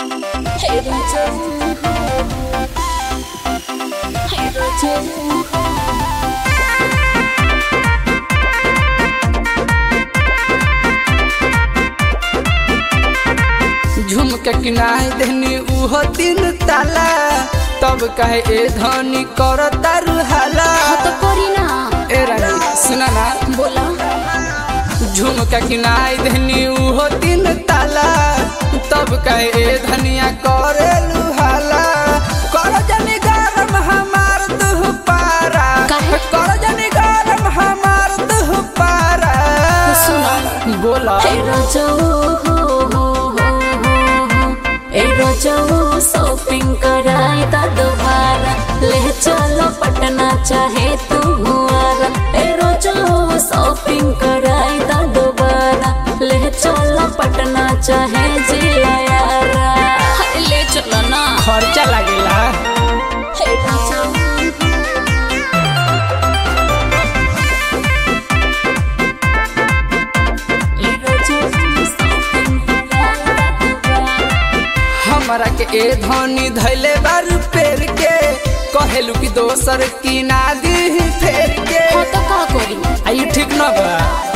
Hey Raja Hey Raja झुमके किनाई देनी उहो तीन ताला तब कहे ए धनी कर तारू हाला हाँ तो करी ना ए रानी सुना ना बोला झुमका किनाई देनी उहो तीन ताला तब कहे ए धनिया करे लुहाला कर जनी गरम हमार तू पारा काहे? कर जनी गरम हमार तू पारा सुना बोला Hey Raja Hey Raja shopping कराए ता दोबारा ले चलो पटना चाहे तू हुआरा ए रोजा शॉपिंग कराए ता दोबारा ले चलो पटना चाहे जिया यारा अरे ले चलो ना खर्चा लागेला हे राजा ए रोजा शॉपिंग कराए ता दोबारा हमरा के ए धनी धैले बार पेर के कहेलू कि दोसर की ना दी फेर के हाँ तो का करी आई ठीक न बा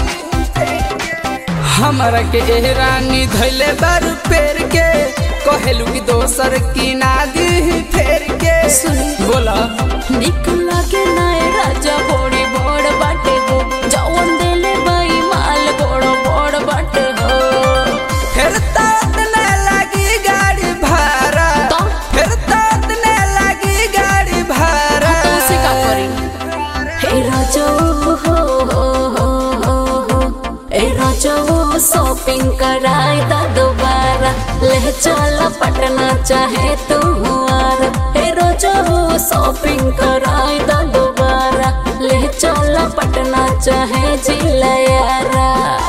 हमरा के ए रानी धैले बार पेर के कहेलू कि दोसर की ना दी फेर के सुनी। बोला निक लागे नाय राजा बड़ी बड़ बाटे हो जवन देले बाई माल बड़ बड़ बाटे हो फिर तात न लगी गाड़ी भाड़ा तो? फिर तात न लगी गाड़ी भाड़ा तो उसे का करी हे राजा हो हो हो हो हो ए राजा शॉपिंग कराए ता दोबारा ले चल पटना चाहे तू हुआरा हे राजा शॉपिंग कराए ता दोबारा ले चल पटना चाहे जिला यारा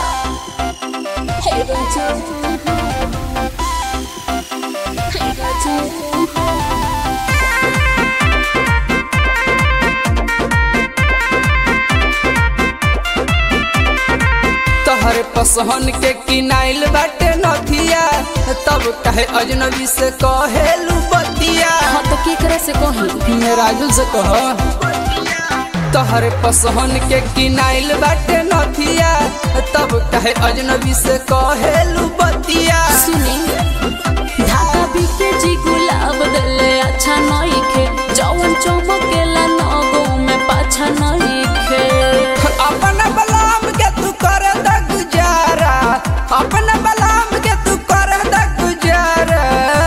हे राजा हे राजा तोहरे पसहन के किनाइल बाटे नथिया तब कहे अजनबी से कहेलू बतिया हाँ तो की करे से कही मैं राजू से कह तोहरे पसहन के किनाइल बाटे नथिया तब कहे अजनबी से कहेलू बतिया सुनी धागा बिके जी गुलाब दले अच्छा नहीं खे जवन चमकेला नगो में पाछा नहीं खे अपना बलाम के तू कर द गुजारा अपना बलाम के तू कर द गुजारा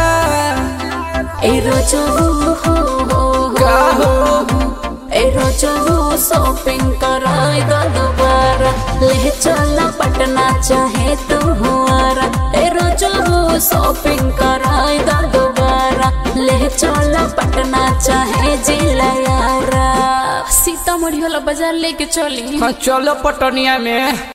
ए रोजो हो हो का हो ए रोजो शॉपिंग कराए दा दोबारा ले चला पटना चाहे तू हुआरा ए रोजो शॉपिंग कराए दा दोबारा ले चला पटना चाहे जिला यारा सीतामढ़ी वाला बाजार लेके चली हाँ चलो पटनिया में